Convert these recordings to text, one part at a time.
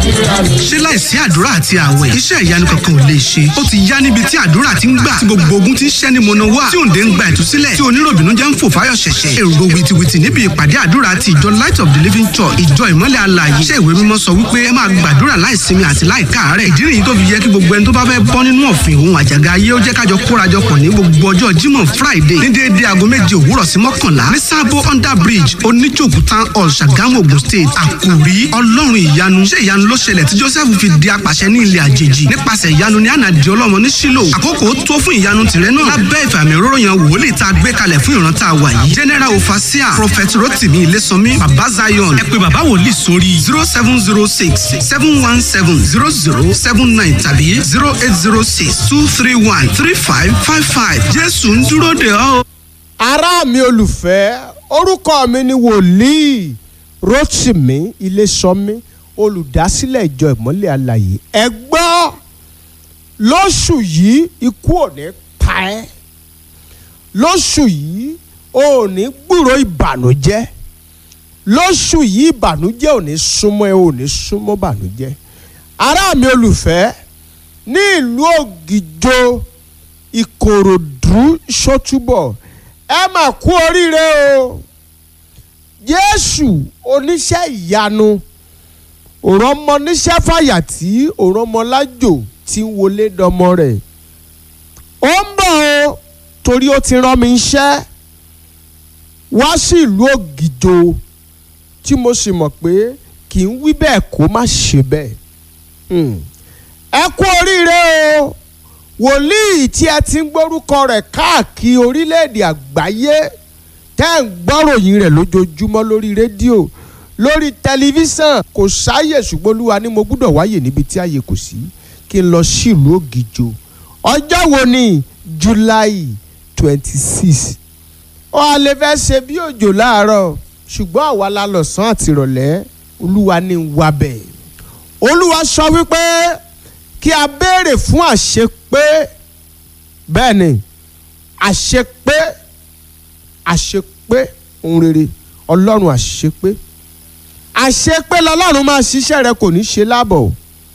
ṣé láìsí àdúrà àti àwẹ̀ iṣẹ́ ìyanu kankan ò lè ṣe ó ti yá níbi tí àdúrà ti ń gbà tí gbogbo ogun ti ń ṣẹ́ ní mọ̀nà wá tí òǹdè ń gba ìtúsílẹ̀ tí oníròbìnú jẹ́ ń fò fáyọ̀ ṣẹ̀ṣẹ̀ èrò wìtìwìtì níbi ìpàdé àdúrà ti ìjọ light of the living church ìjọ ìmọ́lẹ̀ alààyè iṣẹ́ ìwé mímọ́ sọ wípé ẹ máa gbàdúrà láìsinmi àti láìkáàárẹ̀ ìdí nìyí tó fi yẹ kí gbogbo ẹni tó bá fẹ́ bọ́ nínú ọ̀fìn òun àjàgà ayé ó jẹ́ kájọ kórajọpọ̀ ní gbogbo ọjọ́ jímọ̀ friday ní déédéé aago méje òwúrọ̀ sí mọ́kànlá ní sábó under bridge oníjòkú town hall ṣàgámù ogun state àkòrí ọlọ́run ìyanu ṣé ìyanu ló ṣẹlẹ̀ tí joseph fi di apàṣẹ ní ilẹ̀ àjèjì nípasẹ̀ ìyanu ní ànàdì ọlọ́mọ ní sílò àkókò tó fún ìyanu tìrẹ náà lábẹ́ ìfàmì òróró yan wòlíì tá a gbé kalẹ̀ fún ìran tá a wà yìí general ofasia prophet rotimi ilésànmí baba zion ẹ pé baba wòlíì sórí zero seven zero six seven one seven zero zero seven nine tàbí zero eight zero six two three one three five five five jésù ń dúró de ọ́. ará mi olùfẹ́ orúkọ mi ni wòlíì rotimi ilésànmí olùdásílẹ̀ ìjọ ìmọ́lẹ̀ alàyè ẹ gbọ́ lóṣù yìí ikú ò ní pa ẹ́ lóṣù yìí o ò ní gbúrò ìbànújẹ́ lóṣù yìí ìbànújẹ́ ò ní súnmọ́ ẹ ò ní súnmọ́ ìbànújẹ́ ará mi olùfẹ́ ní ìlú ògìjò ìkòròdú ṣótúbọ̀ ẹ mà kú oríire o jésù oníṣẹ́ ìyanu òrọ́mọ níṣẹ́ fàyàtì òrọ́mọ lájò tí ń wọlé dọmọ rẹ̀ ó ń bọ̀ o torí ó ti rán mi iṣẹ́ wá sí ìlú ògìjò tí mo sì mọ̀ pé kì í wí bẹ́ẹ̀ kó má ṣe bẹ́ẹ̀ ẹ kú oríire o wòlíì tí ẹ ti ń gbórúkọ rẹ̀ káàkiri orílẹ̀-èdè àgbáyé tẹ́ ń gbọ́ròyìn rẹ̀ lójoojúmọ́ lórí rédíò lórí tẹlifíṣàn kò sáàyè ṣùgbọ́n olúwa ni mo gbúdọ̀ wáyè níbi tí àyè kò sí kí n lọ sí ìlú ògìjò ọjọ́ wo ni july twenty six ó a lè fẹ́ ṣe bí òjò láàárọ̀ ṣùgbọ́n àwa la lọ̀sán àti ìrọ̀lẹ́ olúwa ní wà bẹ́ẹ̀ olúwa sọ wípé kí a béèrè fún àṣepé bẹ́ẹ̀ ni àṣepé àṣepé ohun rere ọlọ́run àṣepé àṣepé lọ́lọ́run máa ṣiṣẹ́ rẹ kò ní ṣe láàbọ̀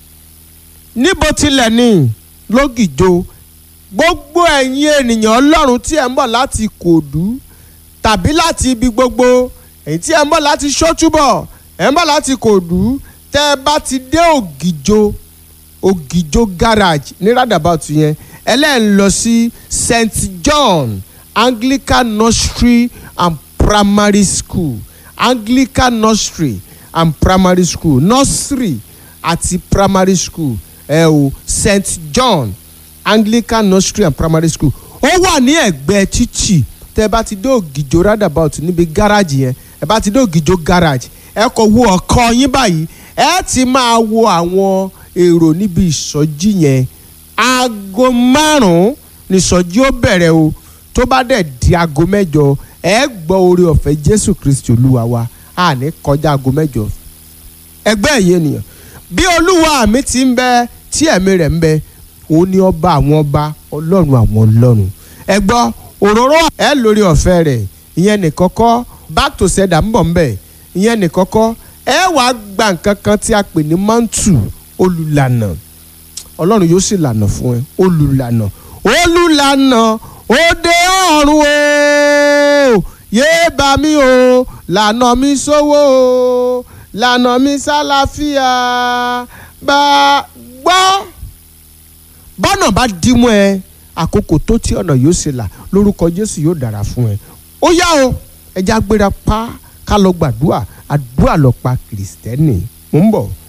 níbo tilẹ̀ ni lógìjò gbogbo ẹ̀yin ènìyàn ọlọ́run tí ẹ̀ ń bọ̀ láti kòdú tàbí láti ibi gbogbo èyí tí ẹ̀ ń bọ̀ láti ṣótúbọ̀ ẹ̀ ń bọ̀ láti kòdú tẹ́ ẹ bá ti dé ògìjò ògìjò garage ní roundabout yẹn ẹlẹ́yìn lọ sí st john anglican nursery and primary school anglican nursery and primary school nursery àti primary school ẹ o st john anglican nursery and primary school ó wà ní ẹ̀gbẹ́ títì tẹ́ ẹ bá ti dé ògìjò roundabout níbi garage yẹn ẹ bá ti dé ògìjò garage ẹ kò wo ọkọ yín báyìí ẹ ti máa wo àwọn èrò níbi ìsọjí yẹn aago márùn-ún nìsọjí ó bẹ̀rẹ̀ o tó bá dẹ̀ di aago mẹ́jọ ẹ gbọ́ oore ọ̀fẹ́ jésù kristi olúwa wa a ní kọjá aago mẹ́jọ ẹgbẹ́ ẹ̀yẹ ènìyàn bí olúwa mi ti ń bẹ tí ẹ̀mí rẹ̀ ń bẹ òun ni ọba àwọn ọba ọlọ́run àwọn ọlọ́run ẹ gbọ́ òróró ẹ lórí ọ̀fẹ́ rẹ̀ ìyẹn nìkọ́kọ́ back to sender ń bọ̀ ń bẹ̀ ìyẹn nìkọ́kọ́ ẹ wàá gba nǹkan kan tí a pè ní mantu olùlànà ọlọ́run yóò sì lànà fún ẹ olùlànà olùlànà òde ọ̀run o yéé bá mi o lànà mi sówó o lànà mi sálàáfíà bá gbọ́ bọ́nà bá dímú ẹ àkókò tó tí ọ̀nà yóò ṣe là lórúkọ jésù yóò dára fún ẹ ó yá o ẹja gbéra pa ká lọ gbàdúrà àdúrà lọ pa kìrìsìtẹ́nì mò ń bọ̀.